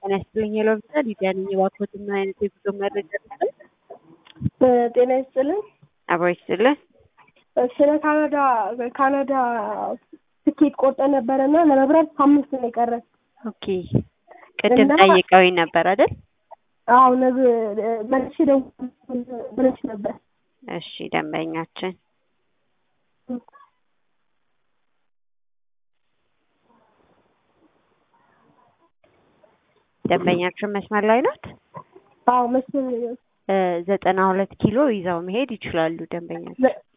ጤና ይስጥልኝ የሎቪዛ ሊዲያ ነኝ። እባክዎት ምን አይነት የጉዞ መረጃ ልስጥዎት? ጤና ይስጥልኝ። አብሮ ይስጥልን። ስለ ካናዳ ካናዳ ትኬት ቆርጠን ነበረና ለመብረር ሳምንት ነው የቀረን። ኦኬ ቅድም እና- ጠይቀውኝ ነበር አይደል? አዎ ነብ መልሼ ደውል ብለሽ ነበር። እሺ ደንበኛችን ደንበኛችን መስመር ላይ ናት። አዎ መስሎኝ ነው። እ ዘጠና ሁለት ኪሎ ይዘው መሄድ ይችላሉ ደንበኛችን። ዘ-